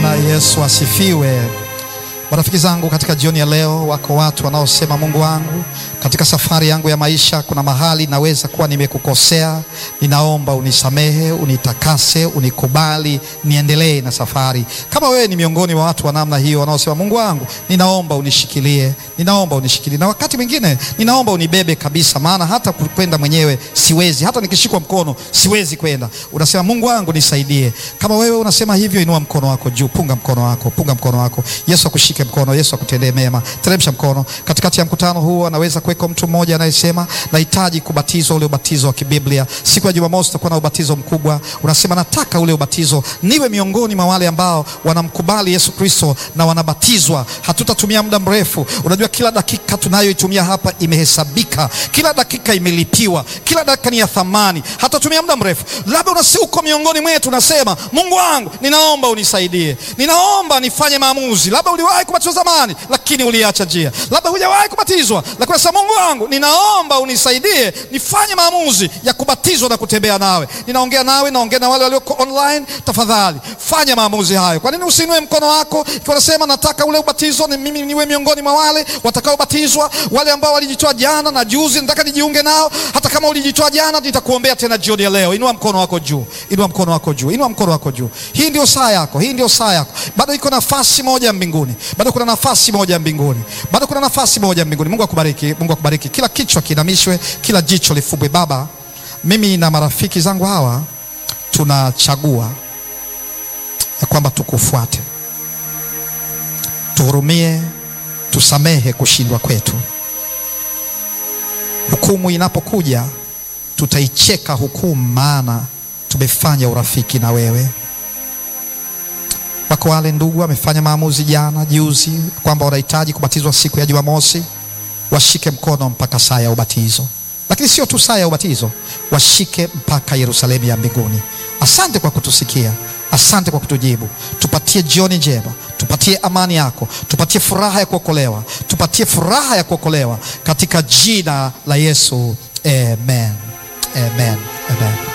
Bwana Yesu asifiwe. Marafiki zangu, katika jioni ya leo, wako watu wanaosema, Mungu wangu, katika safari yangu ya maisha kuna mahali naweza kuwa nimekukosea, ninaomba unisamehe, unitakase, unikubali, niendelee na safari. Kama wewe ni miongoni mwa watu wa namna hiyo wanaosema, Mungu wangu, ninaomba unishikilie, ninaomba unishikilie, na wakati mwingine ninaomba unibebe kabisa, maana hata kwenda mwenyewe siwezi, hata nikishikwa mkono siwezi kwenda. Unasema, Mungu wangu nisaidie. Kama wewe unasema hivyo, inua mkono wako juu, punga mkono wako, punga mkono wako. Yesu akushike mkono, Yesu akutendee mema. Teremsha mkono. Katikati ya mkutano huu anaweza kuweko mtu mmoja anayesema nahitaji kubatizwa, ule ubatizo wa kibiblia. Siku ya Jumamosi tutakuwa na ubatizo mkubwa. Unasema nataka ule ubatizo, niwe miongoni mwa wale ambao wanamkubali Yesu Kristo na wanabatizwa. Hatutatumia muda mrefu. Unajua, kila dakika tunayoitumia hapa imehesabika, kila dakika imelipiwa, kila dakika ni ya thamani. Hatatumia muda mrefu. Labda unasi uko miongoni mwetu, unasema Mungu wangu, ninaomba unisaidie, ninaomba nifanye maamuzi. Labda uliwahi kubatizwa zamani, lakini uliacha njia. Labda hujawahi kubatizwa, lakini unasema Mungu wangu, ninaomba unisaidie nifanye maamuzi ya kubatizwa na kutembea nawe. Ninaongea nawe, naongea na wale walioko online. Tafadhali fanya maamuzi hayo. Kwa nini usiinue mkono wako ikiwa unasema nataka ule ubatizo, ni mimi niwe miongoni mwa wale watakaobatizwa, wale ambao walijitoa jana na juzi, nataka nijiunge nao. Hata kama ulijitoa jana, nitakuombea tena jioni ya leo. Inua mkono wako juu, inua mkono wako juu, inua mkono wako juu. Hii ndio saa yako, hii ndio saa yako. Bado iko nafasi moja mbinguni, bado kuna nafasi moja mbinguni, bado kuna nafasi moja mbinguni. Mungu akubariki, Mungu akubariki. Kila kichwa kinamishwe, kila jicho lifumbwe. Baba, mimi na marafiki zangu hawa tunachagua ya kwamba tukufuate, tuhurumie, tusamehe kushindwa kwetu. Hukumu inapokuja tutaicheka hukumu, maana tumefanya urafiki na wewe. Wako wale ndugu wamefanya maamuzi jana juzi kwamba wanahitaji kubatizwa siku ya Jumamosi, washike mkono mpaka saa ya ubatizo. Lakini sio tu saa ya ubatizo, washike mpaka Yerusalemu ya mbinguni. Asante kwa kutusikia, asante kwa kutujibu. Tupatie jioni njema, tupatie amani yako, tupatie furaha ya kuokolewa, tupatie furaha ya kuokolewa katika jina la Yesu, amen, amen, amen.